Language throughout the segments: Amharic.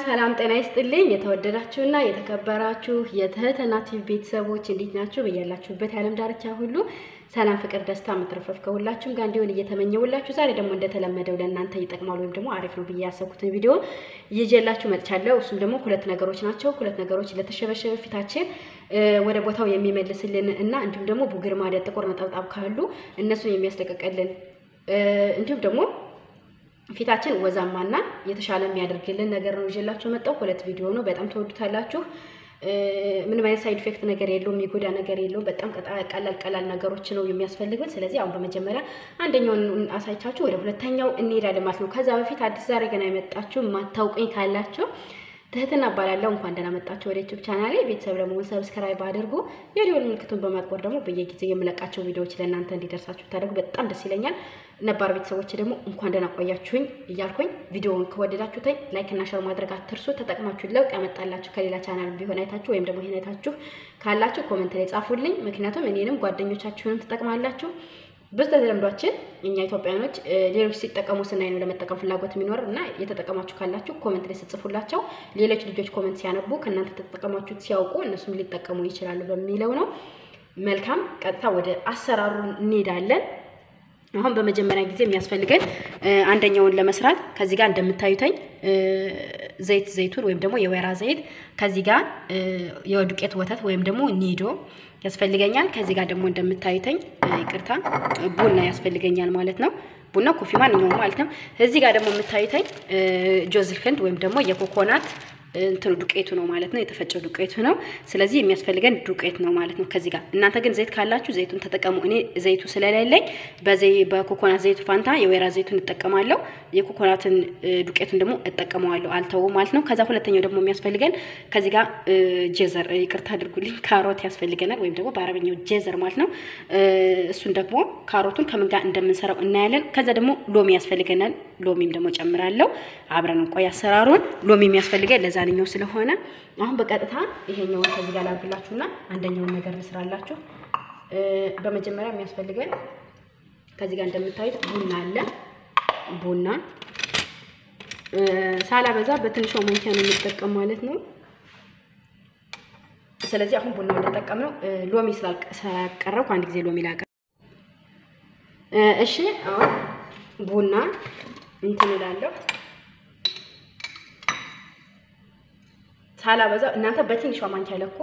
ሰላም ጤና ይስጥልኝ። የተወደዳችሁና የተከበራችሁ የትህትና ቲቪ ቤተሰቦች እንዴት ናችሁ? በያላችሁበት የዓለም ዳርቻ ሁሉ ሰላም፣ ፍቅር፣ ደስታ መትረፍረፍ ከሁላችሁም ጋር እንዲሆን እየተመኘውላችሁ ዛሬ ደግሞ እንደተለመደው ለእናንተ ይጠቅማል ወይም ደግሞ አሪፍ ነው ብዬ ያሰብኩትን ቪዲዮ ይዤላችሁ መጥቻለሁ። እሱም ደግሞ ሁለት ነገሮች ናቸው። ሁለት ነገሮች ለተሸበሸበ ፊታችን ወደ ቦታው የሚመልስልን እና እንዲሁም ደግሞ ቡግር ማዲያ፣ ጥቁር ነጠብጣብ ካሉ እነሱን የሚያስለቀቀልን እንዲሁም ደግሞ ፊታችን ወዛማና የተሻለ የሚያደርግልን ነገር ነው ይዤላችሁ መጣሁ። ሁለት ቪዲዮ ነው፣ በጣም ተወዱታላችሁ። ምንም አይነት ሳይድ ኢፌክት ነገር የለውም፣ የሚጎዳ ነገር የለውም። በጣም ቀላል ቀላል ነገሮች ነው የሚያስፈልጉን። ስለዚህ አሁን በመጀመሪያ አንደኛውን አሳይቻችሁ ወደ ሁለተኛው እንሄዳለን ማለት ነው። ከዛ በፊት አዲስ ዛሬ ገና የመጣችሁ የማታውቁኝ ካላችሁ ትህትና እባላለሁ። እንኳን ደህና መጣችሁ ወደ ዩቲዩብ ቻናሌ። ቤተሰብ ለመሆን ሰብስክራይብ አድርጉ። የደወል ምልክቱን በማጥቆር ደግሞ በየጊዜው የምለቃቸው ቪዲዮዎች ለእናንተ እንዲደርሳችሁ ታደርጉ በጣም ደስ ይለኛል። ነባር ቤተሰቦች ደግሞ እንኳን ደህና ቆያችሁኝ እያልኩኝ ቪዲዮውን ከወደዳችሁትኝ ላይክ እና ሸር ማድረግ አትርሱ። ተጠቅማችሁ ለውጥ ያመጣላችሁ ከሌላ ቻናል ቢሆን አይታችሁ ወይም ደግሞ ይሄን አይታችሁ ካላችሁ ኮመንት ላይ ጻፉልኝ። ምክንያቱም እኔንም ጓደኞቻችሁንም ትጠቅማላችሁ። ብዙ ተለምዷችን እኛ ኢትዮጵያኖች ሌሎች ሲጠቀሙ ስናይ ነው ለመጠቀም ፍላጎት የሚኖር እና የተጠቀማችሁ ካላችሁ ኮመንት ላይ ስጽፉላቸው ሌሎች ልጆች ኮመንት ሲያነቡ ከእናንተ ተጠቀማችሁት ሲያውቁ እነሱም ሊጠቀሙ ይችላሉ በሚለው ነው። መልካም ቀጥታ ወደ አሰራሩ እንሄዳለን። አሁን በመጀመሪያ ጊዜ የሚያስፈልገን አንደኛውን ለመስራት ከዚህ ጋር እንደምታዩተኝ ዘይት ዘይቱን ወይም ደግሞ የወይራ ዘይት ከዚህ ጋር የዱቄት ወተት ወይም ደግሞ ኒዶ ያስፈልገኛል። ከዚህ ጋር ደግሞ እንደምታዩተኝ ይቅርታ ቡና ያስፈልገኛል ማለት ነው። ቡና ኮፊ ማንኛውም ማለት ነው። እዚህ ጋር ደግሞ የምታዩተኝ ጆዝል ህንድ ወይም ደግሞ የኮኮናት እንትኑ ዱቄቱ ነው ማለት ነው። የተፈጨው ዱቄቱ ነው። ስለዚህ የሚያስፈልገን ዱቄት ነው ማለት ነው። ከዚህ ጋር እናንተ ግን ዘይት ካላችሁ ዘይቱን ተጠቀሙ። እኔ ዘይቱ ስለሌለኝ በዘይ በኮኮናት ዘይቱ ፋንታ የወይራ ዘይቱን እጠቀማለሁ። የኮኮናትን ዱቄቱን ደግሞ እጠቀመዋለሁ አልተውም ማለት ነው። ከዛ ሁለተኛው ደግሞ የሚያስፈልገን ከዚህ ጋር ጄዘር ይቅርታ አድርጉልኝ፣ ካሮት ያስፈልገናል ወይም ደግሞ በአረበኛው ጄዘር ማለት ነው። እሱን ደግሞ ካሮቱን ከምን ጋር እንደምንሰራው እናያለን። ከዛ ደግሞ ሎሚ ያስፈልገናል። ሎሚም ደግሞ ጨምራለሁ። አብረን እንቆይ አሰራሩን። ሎሚ የሚያስፈልገን ለዛንኛው ስለሆነ አሁን በቀጥታ ይሄኛውን ከዚህ ጋር ላድርግላችሁና አንደኛውን ነገር ልስራላችሁ። በመጀመሪያ የሚያስፈልገን ከዚህ ጋር እንደምታዩት ቡና አለ። ቡና ሳላበዛ በትንሿ ማንኪያ ነው የምጠቀም ማለት ነው። ስለዚህ አሁን ቡና እንደጠቀም ነው። ሎሚ ስላቀረብኩ አንድ ጊዜ ሎሚ ላቀ እሺ አሁን ቡና እንትን እላለሁ ሳላበዛ እናንተ በትንሿ ማንኪያ ለኮ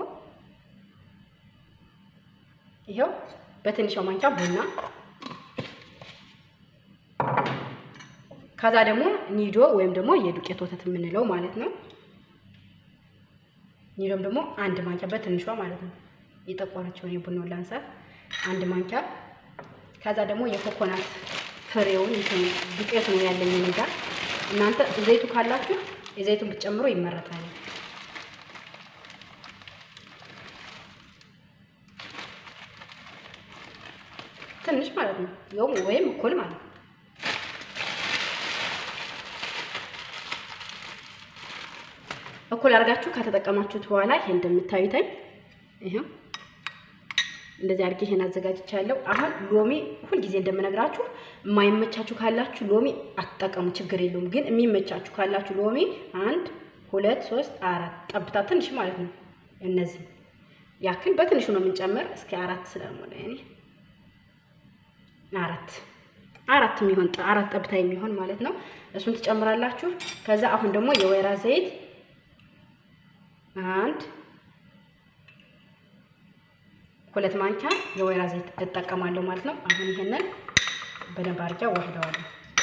ይኸው በትንሿ ማንኪያ ቡና ከዛ ደግሞ ኒዶ ወይም ደግሞ የዱቄት ወተት የምንለው ማለት ነው። ኒዶም ደግሞ አንድ ማንኪያ በትንሿ ማለት ነው። የጠቆረችውን የቡናውን ላንሳት አንድ ማንኪያ። ከዛ ደግሞ የኮኮናት ፍሬውን ዱቄት ነው ያለኝ እኔ ጋር። እናንተ ዘይቱ ካላችሁ የዘይቱን ብትጨምሩ ይመረጣል። ትንሽ ማለት ነው ይኸውም ወይም እኩል ማለት ነው። እኩል አድርጋችሁ ከተጠቀማችሁት በኋላ ይሄ እንደምታዩተኝ ይሄው እንደዚህ አድርጌ ይሄን አዘጋጅቻለሁ። አሁን ሎሚ ሁልጊዜ እንደምነግራችሁ የማይመቻችሁ ካላችሁ ሎሚ አትጠቀሙ፣ ችግር የለውም። ግን የሚመቻችሁ ካላችሁ ሎሚ አንድ ሁለት ሶስት አራት ጠብታ ትንሽ ማለት ነው። እነዚህ ያክል በትንሹ ነው የምንጨምር። እስኪ አራት ስለሞላ እኔ አራት አራት የሚሆን አራት ጠብታ የሚሆን ማለት ነው። እሱን ትጨምራላችሁ። ከዛ አሁን ደግሞ የወይራ ዘይት አንድ ሁለት ማንኪያ የወይራ ዘይት እጠቀማለሁ ማለት ነው። አሁን ይሄንን በደንብ አድርጌ ዋህደዋለሁ።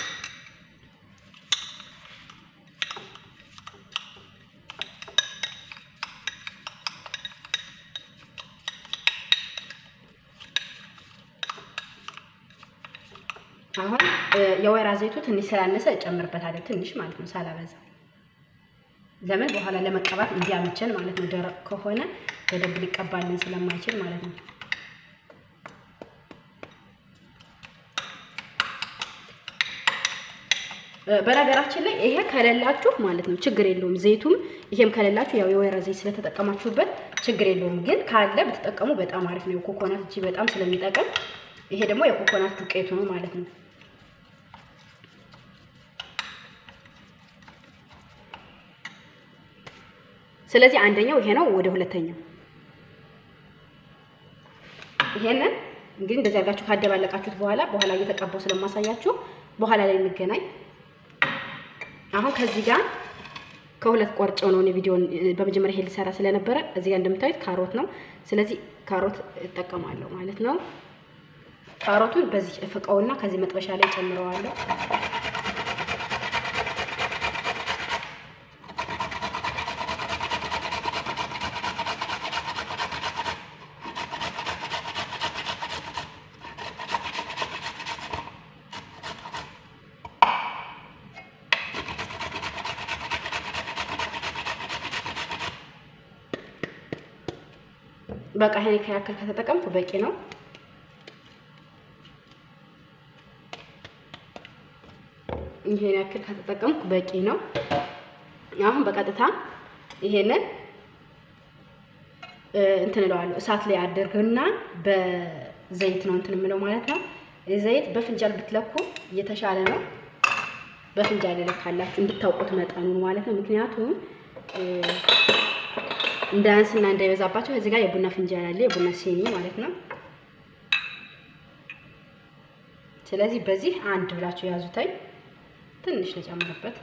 አሁን የወይራ ዘይቱ ትንሽ ስላነሰ እጨምርበታለሁ። ትንሽ ማለት ነው ሳላበዛ። ለምን በኋላ ለመቀባት እንዲያመቸን ማለት ነው። ደረቅ ከሆነ በደንብ ሊቀባልን ስለማይችል ማለት ነው። በነገራችን ላይ ይሄ ከሌላችሁ ማለት ነው ችግር የለውም። ዘይቱም ይሄም ከሌላችሁ ያው የወይራ ዘይት ስለተጠቀማችሁበት ችግር የለውም። ግን ካለ ብትጠቀሙ በጣም አሪፍ ነው። የኮኮናት እጅ በጣም ስለሚጠቅም ይሄ ደግሞ የኮኮናት ዱቄቱ ነው ማለት ነው። ስለዚህ አንደኛው ይሄ ነው። ወደ ሁለተኛው ይሄንን እንግዲህ እንደዚህ አድርጋችሁ ካደባለቃችሁት በኋላ በኋላ እየተቀባው ስለማሳያችሁ በኋላ ላይ እንገናኝ። አሁን ከዚህ ጋር ከሁለት ቆርጬው ነው ቪዲዮን በመጀመሪያ ይሄ ልሰራ ስለነበረ እዚህ ጋር እንደምታዩት ካሮት ነው። ስለዚህ ካሮት እጠቀማለሁ ማለት ነው። ካሮቱን በዚህ እፍቀውና ከዚህ መጥበሻ ላይ ጨምረዋለሁ። በቃ ይሄን ያክል ከተጠቀምኩ በቂ ነው። ይሄን ያክል ከተጠቀምኩ በቂ ነው። አሁን በቀጥታ ይሄንን እንትን እለዋለሁ እሳት ላይ አድርግና በዘይት ነው እንትን የምለው ማለት ነው። ዘይት በፍንጃል ብትለኩ የተሻለ ነው። በፍንጃል ልካላችሁ እንድታውቁት መጠኑ ማለት ነው። ምክንያቱም እንዳያንስና እንዳይበዛባቸው እዚህ ጋር የቡና ፍንጃል አለ፣ የቡና ሲኒ ማለት ነው። ስለዚህ በዚህ አንድ ብላችሁ ያዙታይ። ትንሽ ልጨምርበት።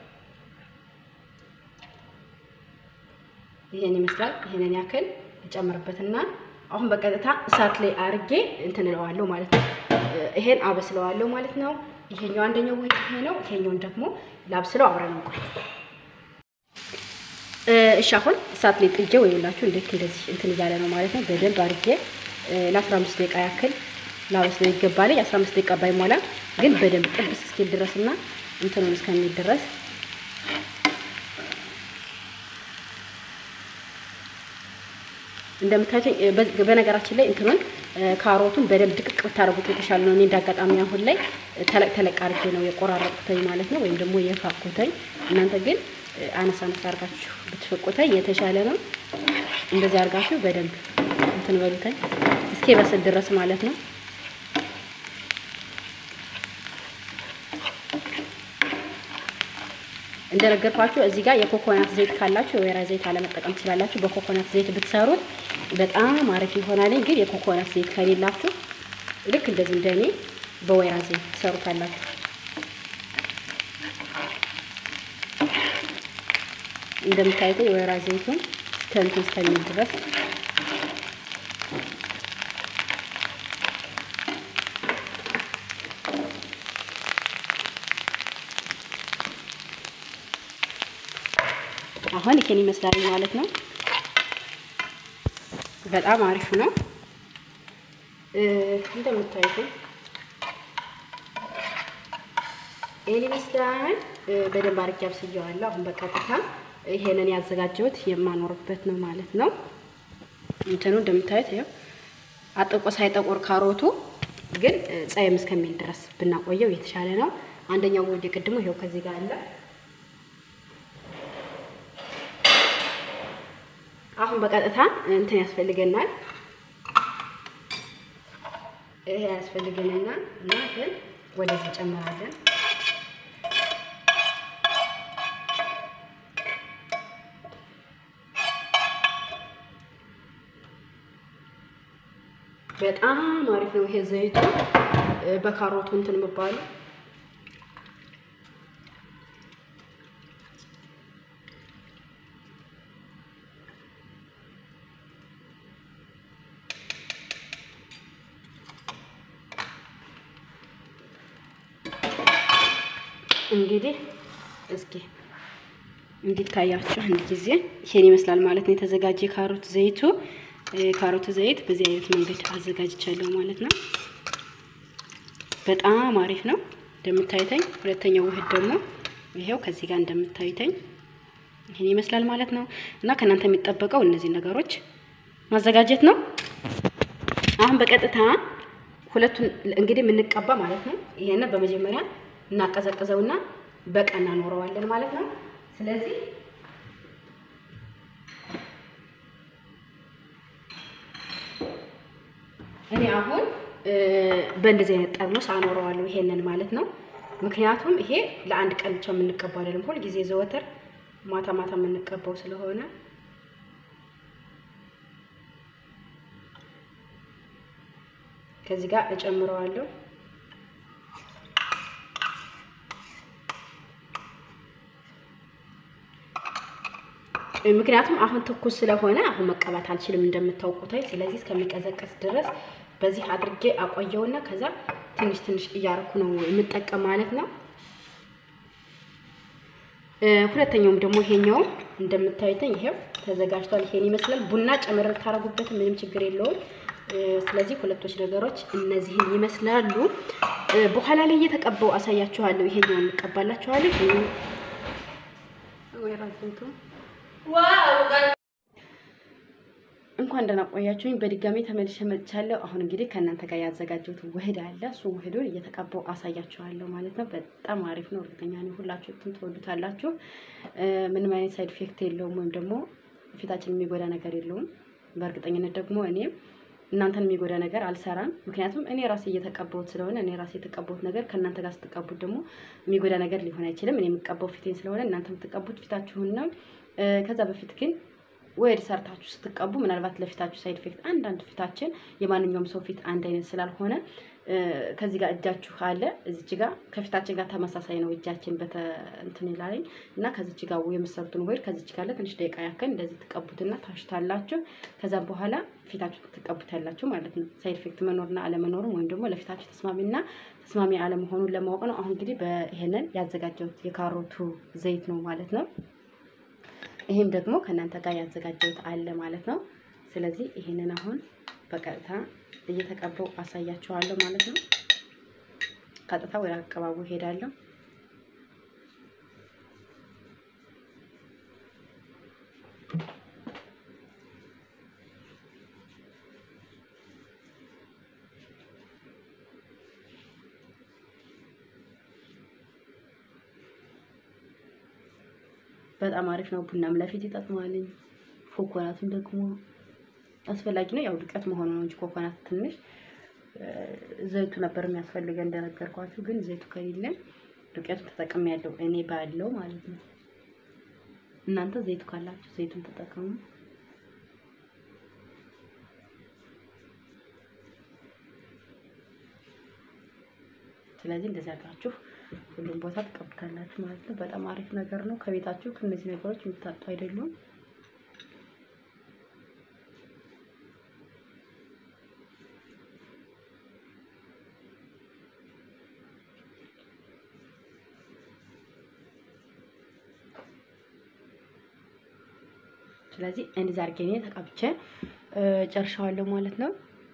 ይሄን ይመስላል። ይሄንን ያክል ልጨምርበትና አሁን በቀጥታ እሳት ላይ አርጌ እንትን እለዋለሁ ማለት ነው። ይሄን አበስለዋለሁ ማለት ነው። ይሄኛው አንደኛው ወይ ይሄ ነው። ይሄኛውን ደግሞ ላብስለው አብረን እንቆይ። እሺ አሁን እሳት ላይ ጥጄ ወይላችሁ እንዴት እንደዚህ እንትን እያለ ነው ማለት ነው። በደንብ አድርጌ ለ15 ደቂቃ ያክል ላበስለው ይገባል። የ15 ደቂቃ ባይሞላ ግን በደንብ ጥብስ እስኪል ድረስና እንትኑን እስከሚል ድረስ እንደምታዩት በነገራችን ላይ እንትኑን ካሮቱን በደንብ ድቅቅ ብታደርጉት የተሻለ ነው። እኔ እንዳጋጣሚ አሁን ላይ ተለቅ ተለቅ አድርጌ ነው የቆራረጥኩተኝ ማለት ነው፣ ወይም ደግሞ የፋኩተኝ። እናንተ ግን አነሳ አነሳ አድርጋችሁ ብትፈቁተኝ የተሻለ ነው። እንደዚህ አድርጋችሁ በደንብ እንትን በሉተኝ እስኪ በስል ድረስ ማለት ነው። እንደነገርኳችሁ እዚህ ጋር የኮኮናት ዘይት ካላችሁ የወይራ ዘይት አለመጠቀም ትችላላችሁ። በኮኮናት ዘይት ብትሰሩት በጣም አሪፍ ይሆናል። ግን የኮኮናት ዘይት ከሌላችሁ ልክ እንደዚህ እንደኔ በወይራ ዘይት ትሰሩታላችሁ። እንደምታዩት የወይራ ዘይቱን ከእንትን እስከሚል ድረስ አሁን ይሄን ይመስላል ማለት ነው። በጣም አሪፍ ነው። እንደምታዩት ይሄን ይመስላል። በደንብ አድርጌ አብስዬዋለሁ። አሁን በቀጥታ ይሄንን ያዘጋጀሁት የማኖርበት ነው ማለት ነው። እንትኑ እንደምታዩት ይኸው አጥቆ ሳይጠቆር ካሮቱ ግን ጸየም እስከሚል ድረስ ብናቆየው የተሻለ ነው። አንደኛው ወደ ቅድሙ ይኸው ከዚህ ጋር አለ። አሁን በቀጥታ እንትን ያስፈልገናል። ይሄ ያስፈልገንና እና ግን ወደዚህ ጨምራለን። በጣም አሪፍ ነው ይሄ ዘይቱ በካሮቱ እንትን የሚባሉ እንግዲህ እስኪ እንዲታያችሁ አንድ ጊዜ ይሄን ይመስላል ማለት ነው። የተዘጋጀ ካሮት ዘይቱ ካሮት ዘይት በዚህ አይነት መንገድ አዘጋጅቻለሁ ማለት ነው። በጣም አሪፍ ነው እንደምታዩተኝ። ሁለተኛው ውህድ ደግሞ ይሄው ከዚህ ጋር እንደምታዩተኝ ይሄን ይመስላል ማለት ነው። እና ከእናንተ የሚጠበቀው እነዚህ ነገሮች ማዘጋጀት ነው። አሁን በቀጥታ ሁለቱን እንግዲህ የምንቀባ ማለት ነው። ይሄንን በመጀመሪያ እናቀዘቅዘውና በቃ እናኖረዋለን ማለት ነው። ስለዚህ እኔ አሁን በእንደዚህ አይነት ጠርሙስ አኖረዋለሁ ይሄንን ማለት ነው። ምክንያቱም ይሄ ለአንድ ቀን ብቻ የምንቀባው አይደለም፣ ሁል ጊዜ ዘወትር ማታ ማታ የምንቀባው ስለሆነ ከዚህ ጋር እጨምረዋለሁ። ምክንያቱም አሁን ትኩስ ስለሆነ አሁን መቀባት አልችልም እንደምታውቁት። ስለዚህ እስከሚቀዘቀዝ ድረስ በዚህ አድርጌ አቆየውና ከዛ ትንሽ ትንሽ እያረኩ ነው የምጠቀም ማለት ነው። ሁለተኛውም ደግሞ ይሄኛው እንደምታዩትኝ ይሄው ተዘጋጅቷል። ይሄን ይመስላል። ቡና ጨምር ታረጉበት ምንም ችግር የለውም። ስለዚህ ሁለቶች ነገሮች እነዚህን ይመስላሉ። በኋላ ላይ እየተቀባው አሳያችኋለሁ። ይሄኛውን እንቀባላችኋለሁ። እንኳን ደህና ቆያችሁኝ። በድጋሚ ተመልሼ መጥቻለሁ። አሁን እንግዲህ ከእናንተ ጋር ያዘጋጀሁት ውህድ አለ። እሱ ውህዱን እየተቀባው አሳያችኋለሁ ማለት ነው። በጣም አሪፍ ነው። እርግጠኛ ነኝ ሁላችሁም ትወዱታላችሁ። ምንም አይነት ሳይድ ኢፌክት የለውም፣ ወይም ደግሞ ፊታችን የሚጎዳ ነገር የለውም። በእርግጠኝነት ደግሞ እኔ እናንተን የሚጎዳ ነገር አልሰራም። ምክንያቱም እኔ ራሴ እየተቀባሁት ስለሆነ እኔ ራሴ የተቀባሁት ነገር ከእናንተ ጋር ስትቀቡት ደግሞ የሚጎዳ ነገር ሊሆን አይችልም። እኔ የምቀባው ፊቴን ስለሆነ እናንተ የምትቀቡት ፊታችሁን ነው። ከዛ በፊት ግን ወይድ ሰርታችሁ ስትቀቡ ምናልባት ለፊታችሁ ሳይድ ኢፌክት አንዳንድ ፊታችን የማንኛውም ሰው ፊት አንድ አይነት ስላልሆነ ከዚህ ጋር እጃችሁ አለ እዚች ጋር ከፊታችን ጋር ተመሳሳይ ነው እጃችን በተ እንትን ይላለኝ እና ከዚች ጋር የምሰሩትን ወይድ ከዚች ጋር ለትንሽ ደቂቃ ያክል እንደዚህ ትቀቡትና ታሽታላችሁ። ከዛም በኋላ ፊታችሁ ትቀቡታላችሁ ማለት ነው። ሳይድ ኢፌክት መኖርና አለመኖሩም ወይም ደግሞ ለፊታችሁ ተስማሚና ተስማሚ አለመሆኑን ለማወቅ ነው። አሁን እንግዲህ በይሄንን ያዘጋጀሁት የካሮቱ ዘይት ነው ማለት ነው። ይሄም ደግሞ ከእናንተ ጋር ያዘጋጀሁት አለ ማለት ነው። ስለዚህ ይሄንን አሁን በቀጥታ እየተቀባው አሳያችኋለሁ ማለት ነው። ቀጥታ ወደ አቀባቡ ሄዳለሁ። በጣም አሪፍ ነው። ቡናም ለፊት ይጠቅማልኝ። ኮኮናትም ደግሞ አስፈላጊ ነው። ያው ዱቄት መሆኑ ነው እንጂ ኮኮናት ትንሽ ዘይቱ ነበር የሚያስፈልገን እንደነገርኳችሁ፣ ግን ዘይቱ ከሌለን ዱቄቱን ተጠቅሜ ያለው እኔ ባለው ማለት ነው። እናንተ ዘይቱ ካላችሁ ዘይቱን ተጠቀሙ። ስለዚህ እንደዚህ አድርጋችሁ ሁሉም ቦታ ትቀቡታላችሁ ማለት ነው። በጣም አሪፍ ነገር ነው። ከቤታችሁ ከእነዚህ ነገሮች የምታጡ አይደሉም። ስለዚህ እንደዚህ አድርጌ እኔ ተቀብቼ ጨርሻዋለሁ ማለት ነው።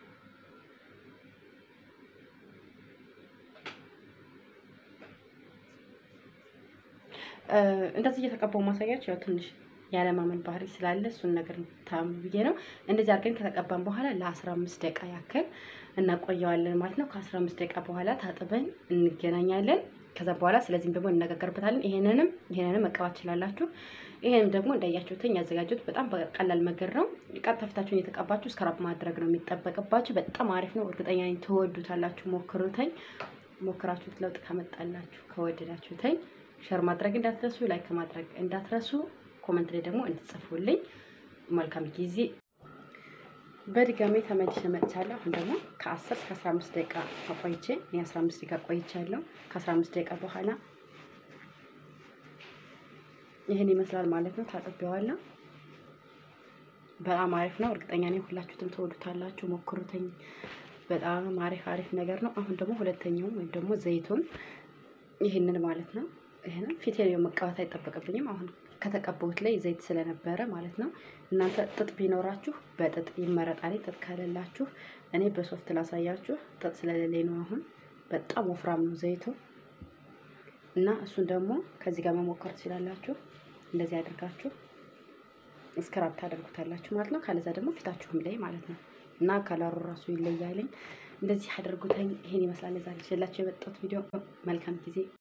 እንደዚህ እየተቀባው ማሳያቸው ያው ትንሽ ያለማመን ባህሪ ስላለ እሱን ነገር ታም ብዬ ነው። እንደዚህ አድርገን ከተቀባን በኋላ ለ15 ደቂቃ ያክል እናቆየዋለን ማለት ነው። ከ15 ደቂቃ በኋላ ታጥበን እንገናኛለን። ከዛ በኋላ ስለዚህም ደግሞ እንነጋገርበታለን። ይሄንንም ይሄንንም መቀባት ትችላላችሁ። ይሄንም ደግሞ እንዳያችሁትኝ ያዘጋጁት በጣም ቀላል መንገድ ነው። ቀጥታ ፊታችሁን እየተቀባችሁ ስክራፕ ማድረግ ነው የሚጠበቅባችሁ። በጣም አሪፍ ነው። እርግጠኛ ነኝ ትወዱታላችሁ። ሞክሩተኝ። ሞክራችሁት ለውጥ ካመጣላችሁ ከወደዳችሁተኝ ሸር ማድረግ እንዳትረሱ፣ ላይክ ማድረግ እንዳትረሱ፣ ኮመንት ላይ ደግሞ እንድትጽፉልኝ። መልካም ጊዜ። በድጋሚ ተመልሼ መጥቻለሁ። አሁን ደግሞ ከ10 እስከ 15 ደቂቃ አቆይቼ እኔ 15 ደቂቃ ቆይቻለሁ። ከ15 ደቂቃ በኋላ ይህን ይመስላል ማለት ነው። ታጥቤዋለሁ። በጣም አሪፍ ነው። እርግጠኛ ነኝ ሁላችሁትም ትወዱታላችሁ። ሞክሩትኝ። በጣም አሪፍ አሪፍ ነገር ነው። አሁን ደግሞ ሁለተኛውም ወይም ደግሞ ዘይቱን ይህንን ማለት ነው ይህንን ፊቴ ላይ መቀባት አይጠበቅብኝም። አሁን ከተቀባሁት ላይ ዘይት ስለነበረ ማለት ነው። እናንተ ጥጥ ቢኖራችሁ በጥጥ ይመረጣል። ጥጥ ከሌላችሁ እኔ በሶፍት ላሳያችሁ። ጥጥ ስለሌለኝ ነው። አሁን በጣም ወፍራም ነው ዘይቱ እና እሱን ደግሞ ከዚህ ጋር መሞከር ትችላላችሁ። እንደዚህ አድርጋችሁ ስክራብ ታደርጉታላችሁ ማለት ነው። ካለዛ ደግሞ ፊታችሁም ላይ ማለት ነው እና ከለሩ ራሱ ይለያልኝ። እንደዚህ አድርጉተኝ። ይሄን ይመስላል የዛሬ ይዤላችሁ የመጣሁት ቪዲዮ። መልካም ጊዜ